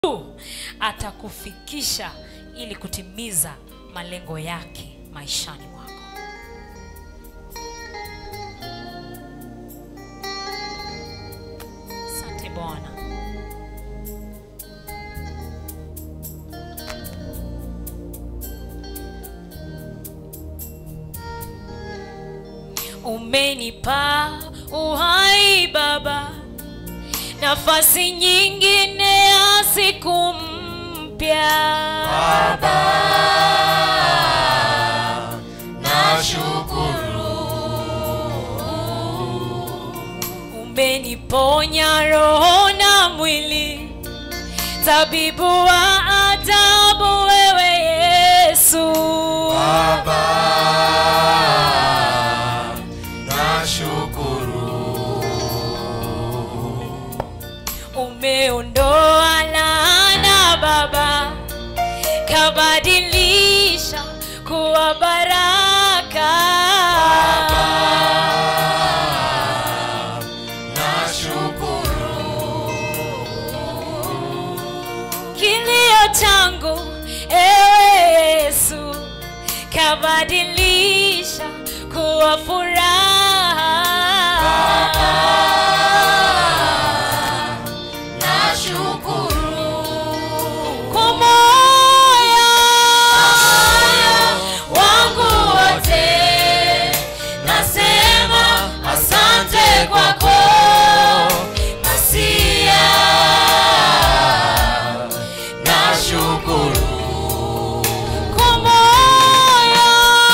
tu atakufikisha ili kutimiza malengo yake maishani mwako asante bwana umenipa uhai baba nafasi nyingine ya siku mpya umeniponya roho na mwili tabibu wa ajabu wewe yesu umeondoa laana baba kabadilisha kuwa baraka kilio changu ewe yesu kabadilisha kuwa furaha kwa moyo wangu wote nasema asante kwako masia kwa moyo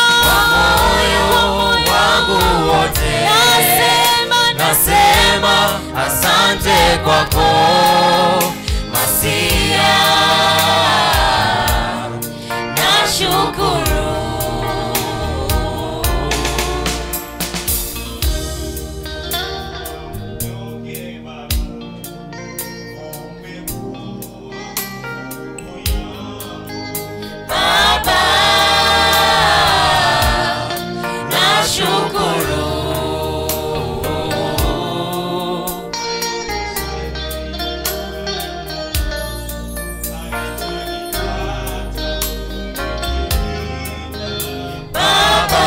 wangu wote nasema nasema asante kwako masia nashukuru baba nashukuru baba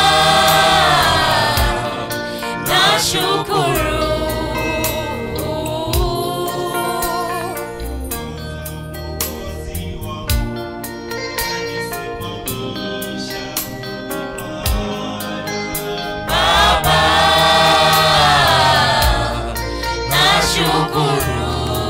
nashukuru baba nashukuru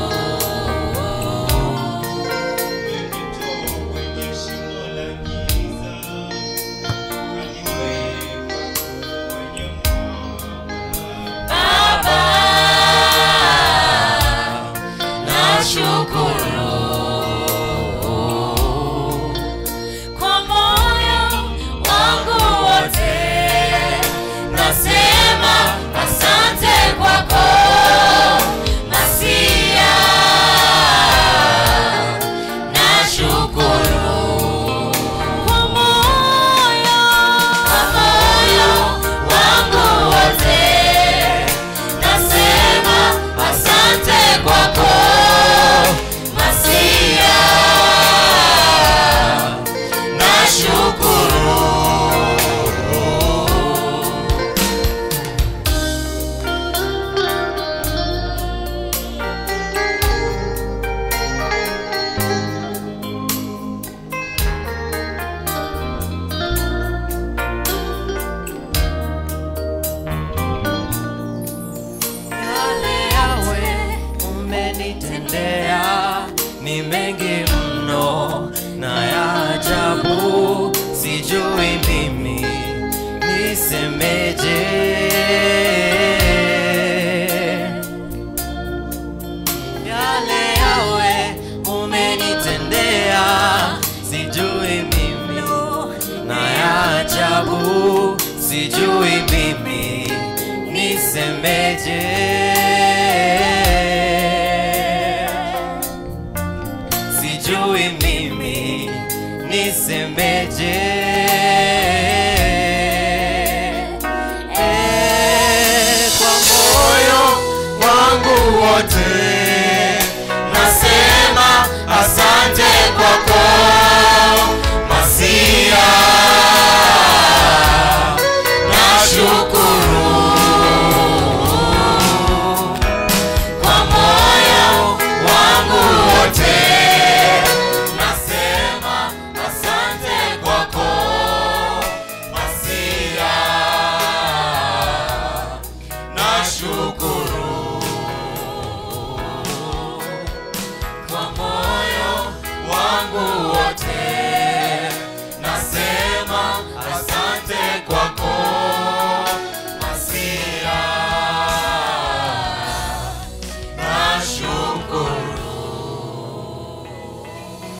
baba nashukuru kwa moyo wangu wote nasema asante kwako masia nashukuru kwa moyo kwa moyo wangu wote nasema asante kwako masia nashukuru yale yawe umenitendea ni mengi mno na ya ajabu sijui mimi nisemeje yale yawe umenitendea sijui mimi na ya ajabu sijui mimi nisemeje sijui mimi nisemeje